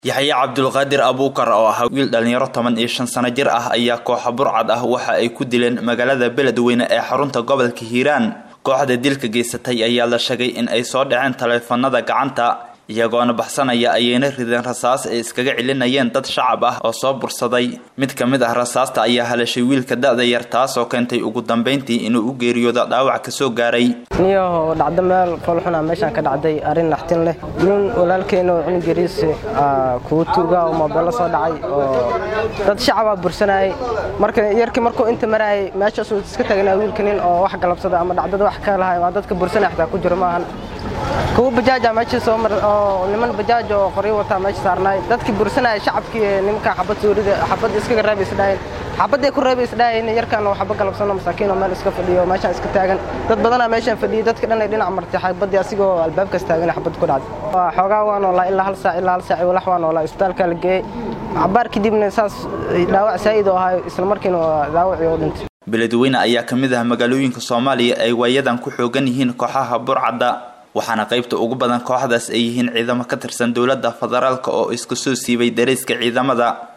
yaxye cabdulqaadir abuukar oo ahaa wiil dhallinyaro toban iyo shan sano jir ah ayaa kooxa burcad ah waxa ay ku dileen magaalada beledweyne ee xarunta gobolka hiiraan kooxda dilka geysatay ayaa la sheegay in ay soo dhaceen taleefanada gacanta iyagoona baxsanaya ayayna rideen rasaas ay iskaga celinayeen dad shacab ah oo soo bursaday mid ka mid ah rasaasta ayaa halashay wiilka da-da yar taasoo keentay ugu dambeyntii inuu u geeriyoodo dhaawac kasoo gaaray niyaho dhacdo meel foolxuna meeshaan ka dhacday arrin naxtin leh nin walaalkeena oo cunug yariis kuwa tuuga oo moobeello soo dhacay oo dad shacabaa bursanayay marka yarkii markuu inta marayay meeshaasuu iska taagnaa wiilka nin oo wax galabsada ama dhacdada wax ka lahay waa dadka bursanaya xataa ku jiro maahan kuwa bajaaja meesha soo mar oo niman bajaaj oo qoryo wataa meesha saarnaay dadkii bursanaya shacabkii nimanka xabad suurida xabad iskaga reebay isdhaayeen xabadday ku reebay isdhaayeen yarkan oo xabad galabsano masaakiin oo meel iska fadhiyo meeshaan iska taagan dad badanaa meeshaan fadhiyay dadka dhan ay dhinac martay xabadii asigoo albaabkaas taagan xabad ku dhacday xoogaa waa noolaa ilaa hal saac ilaa hal saac walax waa noolaa isbitaalka la geeyey cabaar kadibna saas dhaawac saa'id oo ahayo isla markiina dhaawacii oo dhintay beledweyne ayaa ka mid ah magaalooyinka soomaaliya ay waayadan ku xoogan yihiin kooxaha burcadda waxaana qaybta ugu badan kooxdaas ay yihiin ciidamo ka tirsan dowladda federaalk oo isku soo siibay dareyska ciidamada